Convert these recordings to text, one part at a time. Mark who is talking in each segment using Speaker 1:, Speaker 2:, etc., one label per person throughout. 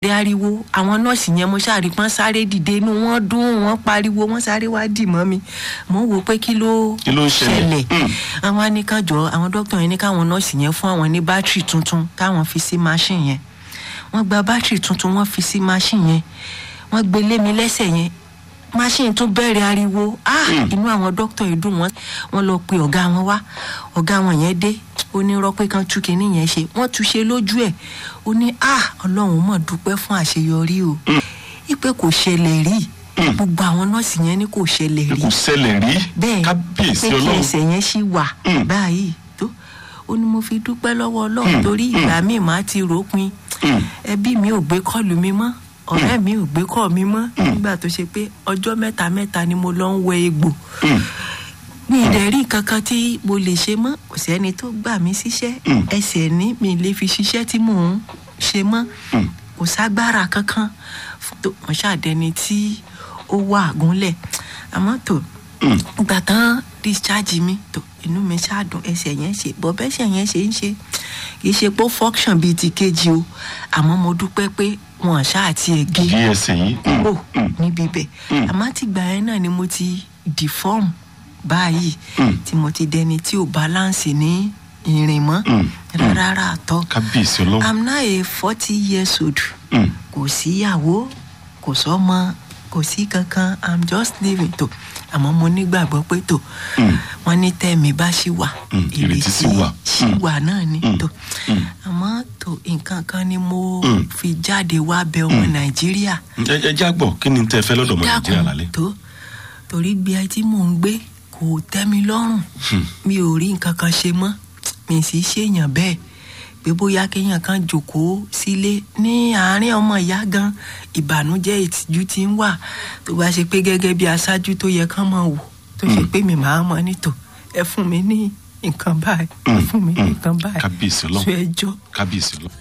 Speaker 1: rí ariwo àwọn nọ́ọ̀sì yẹn mo ṣáà rí pọ́n sáré dìde inú wọn dún wọn pariwo wọn sáré wá dì mọ́ mi mo ń wo pé kí ló
Speaker 2: Kí ló ṣẹlẹ̀? Mm.
Speaker 1: àwọn anìkanjọ àwọn dókítà yẹn ní káwọn nọ́ọ̀sì yẹn fún àwọn ní bátìrì tuntun káwọn fi sí machine yẹn wọ́n gba bátìrì tuntun wọ́n fi sí machine yẹn wọ́n gbé lé mi lẹ́sẹ̀ yẹn machine tún bẹ̀rẹ̀ ariwo ah inú àwọn dókítà yìí dùn wọ́n wọ́n lọ pe ọ̀gá wọn wá ọ̀gá wọn yẹn dé ó ní rọ́pẹ́ kan tú kinní yẹn ṣe wọ́n tú ṣe lójú ẹ̀ ó ní ah ọlọ́run mọ̀ dúpẹ́ fún àṣeyọrí o ipe kò ṣẹlẹ̀ rí gbogbo àwọn nọ́ọ̀sì yẹn ní kò ṣẹlẹ̀ rí
Speaker 2: kò ṣẹlẹ̀ rí
Speaker 1: bẹ́ẹ̀
Speaker 2: kábíyèsí
Speaker 1: pé kí
Speaker 2: ọlọ́run
Speaker 1: ẹsẹ̀ yẹn ṣì wà
Speaker 2: Mm.
Speaker 1: báyìí tó ó ní mo fi dúpẹ́ lọ́wọ́ ọlọ́run
Speaker 2: Mm.
Speaker 1: torí ìgbà míì máa ti ròpin
Speaker 2: Mm.
Speaker 1: ẹbí mi ò gbé kọ́ọ̀lù mi mọ́ ọ̀rẹ́ mi ò gbé kọ́ọ̀ mi mọ́ nígbà tó ṣe pé ọjọ́ mẹ́ta mẹ́ta ni mo lọ ń wẹ egbò
Speaker 2: Mm.
Speaker 1: mi ì dẹ̀ rí kankan tí mo lè ṣe mọ́ kò sẹ́ni tó gbà mí síṣẹ́
Speaker 2: Mm.
Speaker 1: ẹsẹ̀ ní mi lè fi ṣiṣẹ́ tí mò ń ṣe mọ́
Speaker 2: Mm.
Speaker 1: kò ságbára kankan fún tó mo ṣàdẹni tí ó wà gúnlẹ̀ àmọ́ tó
Speaker 2: Mm.
Speaker 1: ìgbà tán discharge mi tó inú mi ṣáàdùn ẹsẹ̀ yẹn ṣe bọ́ bẹ́sẹ̀ yẹn ṣe ń ṣe kì í ṣe pé ó function bíi ti kejì o àmọ́ mo dúpẹ́ pé wọn ṣáà tiẹ̀ gé
Speaker 2: kí ẹsẹ̀ yìí Mm.
Speaker 1: kúrò
Speaker 2: Mm.
Speaker 1: níbi bẹ̀
Speaker 2: Mm.
Speaker 1: àmọ́ àtìgbà yẹn náà ni mo ti deform báyìí
Speaker 2: Mm.
Speaker 1: tí mo ti dẹni tí ò balance ní ìrìn mọ́
Speaker 2: Mm.
Speaker 1: rárá àtọ́
Speaker 2: kábíyèsí ọlọ́run
Speaker 1: i'm now a forty years old
Speaker 2: Mm.
Speaker 1: kò síyàwó kò sọ́mọ kò sí kankan i'm just living tó àmọ́ mo nígbàgbọ́ pé tó
Speaker 2: Mm.
Speaker 1: wọ́n ní tẹ́mi bá ṣì wà
Speaker 2: Mm, ìrètí sì wà.
Speaker 1: ṣì
Speaker 2: Mm.
Speaker 1: wà náà ni
Speaker 2: Mm.
Speaker 1: tó
Speaker 2: Mm.
Speaker 1: àmọ́ tó nǹkan kan ni mo
Speaker 2: Mm.
Speaker 1: fi jáde wá bẹ ọmọ nàìjíríà
Speaker 2: ẹ ẹ já gbọ́ kí ni tẹ́ ẹ fẹ́ lọ́dọ̀ ọmọ nàìjíríà lálẹ́
Speaker 1: tó torí gbé ẹ tí mò ń gbé kò tẹ́ mi lọ́rùn
Speaker 2: Hmm.
Speaker 1: mi ò rí nǹkan kan ṣe mọ́ mi sì ṣèyàn bẹ́ẹ̀ pé bóyá kéèyàn kan jòkóó sílé ní àárín ọmọ ìyá gan ìbànújẹ́ ìtìjú ti ń wà tó bá ṣe pé gẹ́gẹ́ bí aṣáájú tó yẹ kán mọ̀ wò tó ṣe pé mi máa mọ̀ nítò ẹ fún mi ní nǹkan báyìí ẹ
Speaker 2: Mm,
Speaker 1: fún mi ní
Speaker 2: mm.
Speaker 1: nǹkan báyìí
Speaker 2: kábíyèsí
Speaker 1: sọ
Speaker 2: ọlọ́run
Speaker 1: ẹjọ́
Speaker 2: kábíyèsí ọlọ́run.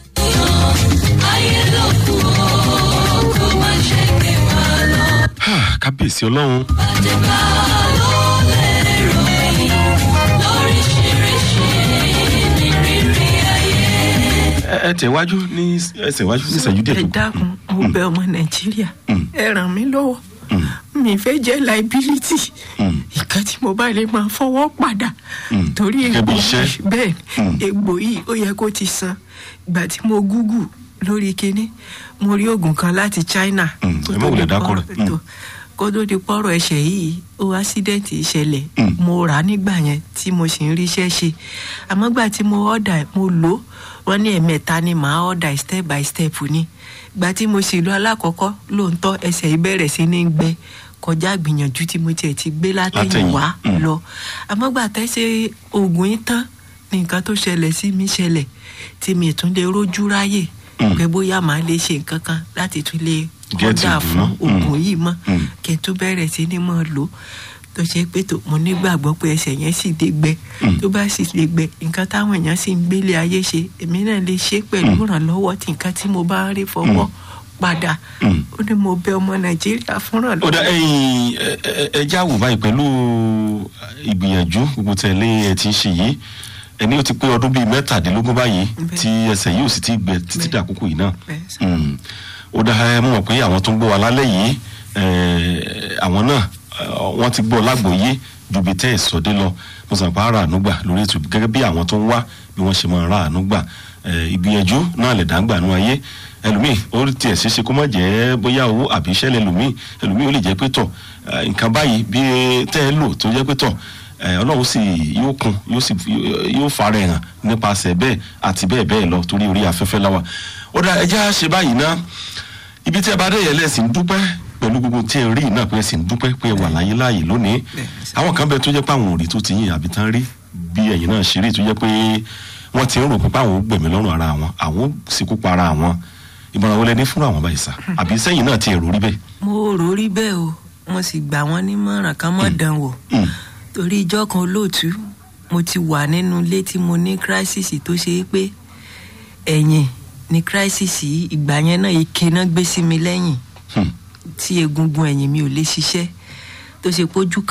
Speaker 2: Ah, kábíyèsí ọlọ́run ẹ ẹ tẹ̀wájú ní ẹsẹ̀ wájú ní ìṣẹ́jú díẹ̀
Speaker 1: ẹ
Speaker 2: tó kù.
Speaker 1: dákun mo bẹ ọmọ nàìjíríà
Speaker 2: Mm.
Speaker 1: ẹ ràn mí lọ́wọ́
Speaker 2: Mm.
Speaker 1: mi fẹ́ jẹ́ liability
Speaker 2: Mm.
Speaker 1: nǹkan tí mo bá lè máa fọwọ́ padà
Speaker 2: Mm.
Speaker 1: torí
Speaker 2: Gẹ́gẹ́ bí
Speaker 1: egbò
Speaker 2: iṣẹ́.
Speaker 1: yìí- bẹ́ẹ̀
Speaker 2: Mm.
Speaker 1: egbò yìí ó yẹ kó ti san ìgbà tí mo gúgù lórí kinní mo rí oògùn kan láti china
Speaker 2: Mm,
Speaker 1: kó
Speaker 2: ẹ má
Speaker 1: tó
Speaker 2: wulẹ̀
Speaker 1: di
Speaker 2: dákọ̀ rẹ̀.
Speaker 1: pọ́rọ̀- tó- kó tó di pọ́rọ̀ ẹ̀ṣẹ̀ yìí ó ásídẹ́ǹtì ìṣẹ̀lẹ̀
Speaker 2: Mm.
Speaker 1: mo rà á nígbà yẹn tí mo sì ń ríṣẹ́ ṣe àmọ́ gbà tí mo ọ̀dà ẹ̀, mo lò ó wọ́n ní ẹ̀mẹ́ta ni màá ọ̀dà ẹ̀ step by step ni gbà tí mo sì lọ alákọ̀ọ́kọ́ lóòótọ́ ẹsẹ̀ yìí bẹ̀rẹ̀ sí ní gbẹ kọjá gbìyànjú tí mo tiẹ̀ ti gbé látẹ̀yìn
Speaker 2: Látẹ̀yìn,
Speaker 1: wá
Speaker 2: mm.
Speaker 1: lọ àmọ́ gbà tẹ́sẹ̀ oògùn yìí tán ní nǹkan tó ṣẹlẹ̀ sí mi ṣẹlẹ̀ tí mi tún lè rójú ráyè
Speaker 2: Mm.
Speaker 1: pé bóyá màá lè ṣe nǹkan kan láti tún lè
Speaker 2: Get
Speaker 1: kọ́dà
Speaker 2: it,
Speaker 1: fún
Speaker 2: no?
Speaker 1: oògùn
Speaker 2: Mm.
Speaker 1: yìí mọ́
Speaker 2: Mm.
Speaker 1: kí n tún bẹ̀rẹ̀ sí ní mọ̀ lò tó ṣe pé tó mo nígbàgbọ́ pé ẹsẹ̀ yẹn sì lè gbẹ
Speaker 2: Mm.
Speaker 1: tó bá sì lè gbẹ nǹkan táwọn èèyàn sì ń gbélé ayé ṣe èmi náà lè ṣe pẹ̀lú ìrànlọ́wọ́ tí nǹkan tí mo bá ń rí fọwọ́ padà
Speaker 2: Mm.
Speaker 1: ó ní mo bẹ ọmọ nàìjíríà fúnra
Speaker 2: ó dá ẹyin ẹ ẹ- ẹ já wò báyìí pẹ̀lú ìgbìyànjú gbogbo tẹ̀lé ẹ ti ń ṣe yìí ẹni ó ti pé ọdún bíi mẹ́tàdínlógún báyìí
Speaker 1: Bẹ́ẹ̀.
Speaker 2: tí ẹsẹ̀ yìí ò sì ti gbẹ títí
Speaker 1: Bẹ́ẹ̀.
Speaker 2: dàkókò yìí náà
Speaker 1: Bẹ́ẹ̀ sà.
Speaker 2: Mm. ó dá ẹ mọ̀ pé àwọn tó ń gbọ́ wa lálẹ́ yìí ẹ, àwọn náà ẹ, wọ́n ti gbọ́ lágbòóyé ju bí tẹ́ ẹ̀ sọdé lọ mo sàn pa ara àánú gbà lórí ètò gẹ́gẹ́ bí àwọn tó ń wá bí wọ́n ṣe máa ra àánú gbà ẹ, ìgbìyànjú náà lè dáńgbà nú ayé ẹlòmíì ó tiẹ̀ ṣeéṣe kó má jẹ́ bóyá owó àbí iṣẹ́ lẹ́lòmíì ẹlòmíì ó lè jẹ́ pé tọ̀ ẹ, nǹkan báyìí bí tẹ́ ẹ lò tó jẹ́ pé tọ̀ ẹ, ọlọ́run sì yóò kún yóò sì yóò fara ẹ̀ hàn nípasẹ̀ bẹ́ẹ̀ àti bẹ́ẹ̀ bẹ́ẹ̀ lọ torí orí afẹ́fẹ́ láwà ó dá ẹjẹ́ ṣe báyìí ná ibi tí ẹ bá dé yẹn lẹ́sìn dúpẹ́ pẹ̀lú gbogbo tí ẹ rí náà pé ẹ sì ń dúpẹ́ pé ẹ wà láyé láàyè lónìí àwọn kan bẹ tó jẹ́ pé àwọn òrì tó ti yìn àbí tán rí bí ẹ̀yìn náà ṣe rí tó jẹ́ pé wọ́n ti ń rò pé àwọn ò gbẹ̀mí lọ́rùn ara àwọn àwọn ò sì kú pa ara àwọn ìmọ̀ràn wọlé ní fún àwọn báyìí sá àbí sẹ́yìn náà ti èrò rí bẹ́ẹ̀.
Speaker 1: mo rò rí bẹ́ẹ̀ o mo sì gbà wọ́n nímọ̀ràn kan mọ́ dán wò
Speaker 2: Mm.
Speaker 1: torí ijọ́ kan olóòtú mo ti wà nínú ilé tí mo ní crisis tó ṣe é pé ẹ̀yìn ní crisis yìí ìgbà yẹn náà ike náà gbé sí mi lẹ́yìn
Speaker 2: Hmm.
Speaker 1: tí egungun ẹ̀yìn mi ò lè ṣiṣẹ́ tó ṣe pójú kan